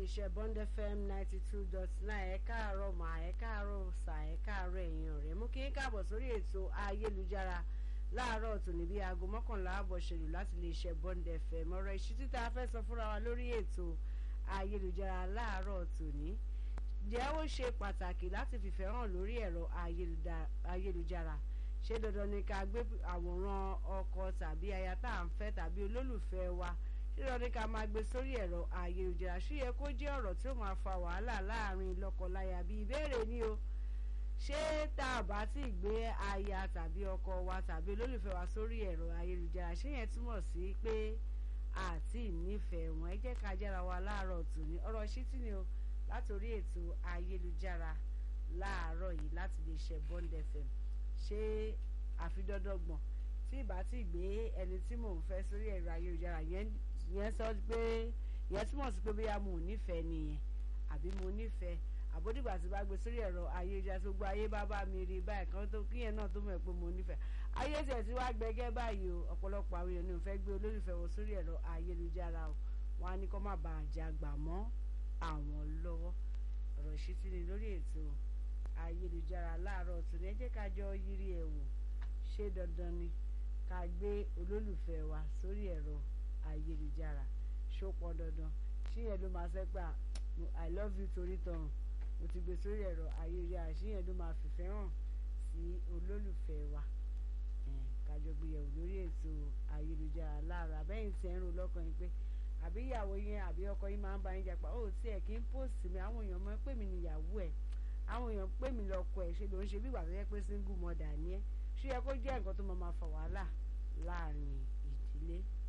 iléeṣẹ́ Bond FM ninety two dot nine ẹ káàárọ̀ mà ẹ káàárọ̀ sà ẹ káàárọ̀ ẹ̀yin ọ̀rẹ́ mú kí n káàbọ̀ sórí ètò ayélujára láàárọ̀ tòní bí aago mọ́kànlá àbọ̀ ṣèlú láti iléeṣẹ́ Bond FM ọ̀rọ̀ ìṣítí tá a fẹ́ sọ fúnra wa lórí ètò ayélujára láàárọ̀ tòní jẹ́ ó ṣe pàtàkì láti fìfẹ́ hàn lórí ẹ̀rọ ayélujára ṣé dandan ni ká gbé àwòrán ọkọ tàbí aya tá à ń fẹ́ tàbí olólùfẹ́ wa ṣé dandan ni ká máa gbé sórí ẹ̀rọ ayélujára ṣé yẹ kó jẹ́ ọ̀rọ̀ tí ó máa fa wàhálà láàrin lọ́kọláya bí ìbéèrè ni o ṣé tá a bá ti gbé aya tàbí ọkọ wa tàbí olólùfẹ́ wa sórí ẹ̀rọ ayélujára ṣé yẹn túmọ̀ sí pé àti nífẹ̀ẹ́ wọn ẹ jẹ́ ká jára wa láàárọ̀ tòní ọ̀rọ̀ ṣítí ni o látòrí ètò ayélujára láàárọ̀ yìí láti lè ṣe Bond FM ṣé àfidọ́dọ́gbọ̀n tí ìbá tí gbé ẹni tí mò ń fẹ́ sórí ẹ̀rọ ayélujára yẹn sọ pé yẹn túmọ̀ sí pé bóyá mo nífẹ̀ẹ́ nìyẹn àbí mo nífẹ̀ẹ́ àbódìgbà tí bá gbé sórí ẹ̀rọ ayélujára tó gbọ́ ayé bá bá mi rí báyìí kan tó kíyẹn náà tó mọ̀ pé mo nífẹ̀ẹ́ ayé tiẹ̀ tí wàá gbẹgẹ́ báyìí o ọ̀pọ̀lọpọ̀ àwọn èèyàn ní òun fẹ́ gbé olólùfẹ́ wọn sórí ẹ̀rọ ayélujára o wọn á ní kó má bàa jàgbà mọ́ àwọn lọ́wọ́ ọ̀rọ̀ ìṣítí ni lórí ètò ayélujára láàárọ̀ tòní ẹ jẹ́ ká jọ yiri ẹ̀ wò ṣé dandan ni ká gbé olólùfẹ́ wa sórí ẹ̀rọ ayélujára ṣó pọn dandan ṣíyẹn ló máa sẹ́ pé i love you torí tọrùn mo ti gbé sórí ẹ̀rọ ayélujára ṣíyẹn ló máa fìfẹ́ hàn sí olólùfẹ́ wa kájọ gbéyẹ̀wò lórí ètò ayélujára láàárọ̀ abẹ́yìn tí ẹ̀ ń rò lọ́kàn yín pé àbí ìyàwó yẹn àbí ọkọ yín máa ń bá yín jà pa ó tí ẹ kí n post mi àwọn èèyàn mọ̀ pé mi nìyàwó ẹ̀ àwọn èèyàn pè mí lọ́kọ ẹ̀ ṣe ló ń ṣe bí ìgbà tó yẹ pé single mother ni ẹ́ ṣé yẹ kó jẹ́ nǹkan tó máa ma fa wàhálà láàrin ìdílé